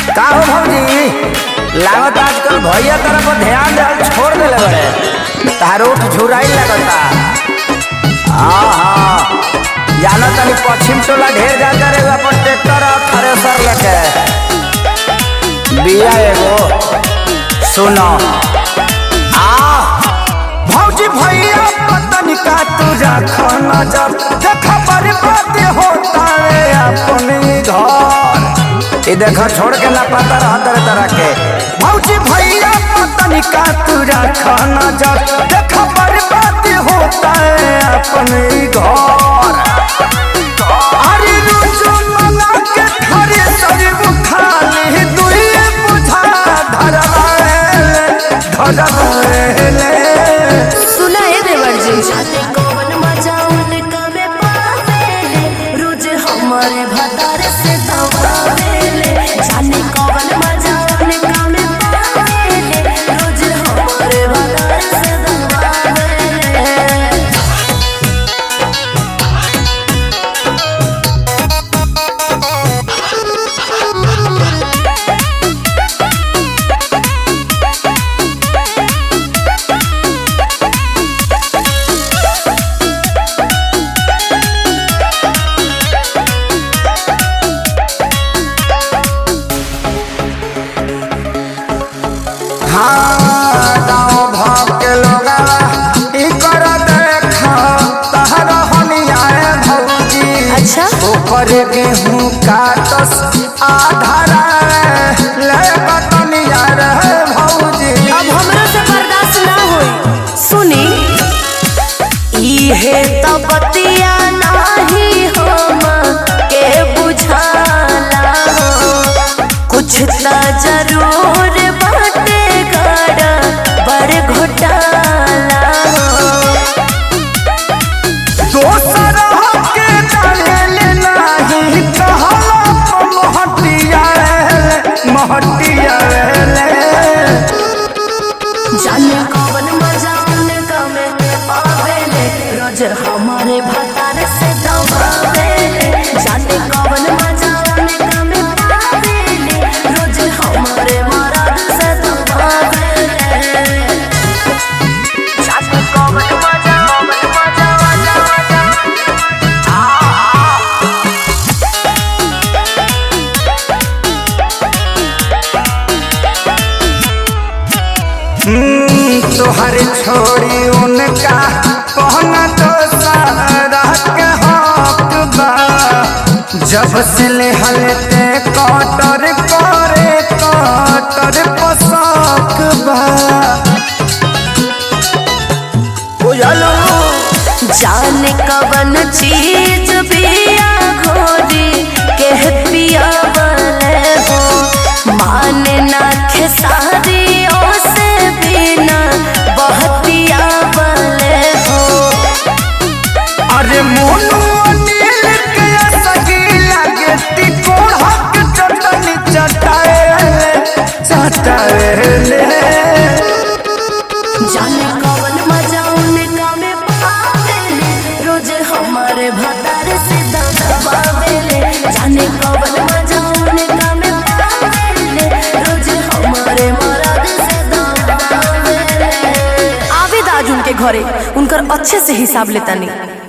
का हो भौजी लागत आजकल भैया तरफ ध्यान देहल छोड़ देले बड़े तार उठ झुराई लगता हाँ हाँ जानो तनी पश्चिम टोला ढेर जाता रे अपन ट्रैक्टर और थ्रेसर लेके बिया एगो सुनो आ भौजी भैया पतन का तुझा खाना जब देखा बर्बाद होता है अपने घर ये देखा छोड़ के ना पता रहा तरह तरह के भौजी भैया पतन का तुझा खाना जब देखा बर्बाद होता है अपने घर अरे रोजो मना के खरे सरिब खाली दुइए बुझा धरवाएले धरवाएले सुना है देवर जी जाते कौन मजा उनका में पावेले रोज हमारे भतार से दबावेले जाने कौन मजा उनका में पावेले रोज हमारे भतार से दबावेले हाँ गाँव भाव के लोगा ई कर देखा तहर हनियाए भौजी अच्छा? ऊपर गेहूं काटस आधारा ले बतनिया रे भौजी अब हमरा से बर्दाश्त ना होई सुनी इहे तो बतिया नाही हम के बुझाला कुछ त जरूर बाटे गड़ा बड़ घोटाला दोसर के डाले नाही कहला महटिया रे महटिया रे जाने कौन मजा उनका में पावेले रोज हमारे भतार से दबावेले जाने कौन मजा उनका में पावेले रोज हमारे मराद से दबावेले जाने कौन मजा कौन मजा मजा मजा हम्म, तोहर छोड़ी उनका पहना तो सारा के हक बा जब से हलते कटर करे कटर पोशाक बा बुझलो जाने कवन चीज पिया घोरी के पिया बले हो माने ना खेसारी से बिना बहतिया बले हो अरे मोनू अनिल के सगी लगे तिकोड़क चटनी चटाए चटाए जाने कवन मजा उनका में पावेले रोज हमारे भतार से दबावेले जाने कवन मजा उनका में पावेले रोज हमारे मराद से दबावेले आवेद आज उनके घरे उनकर अच्छे से हिसाब लेता नहीं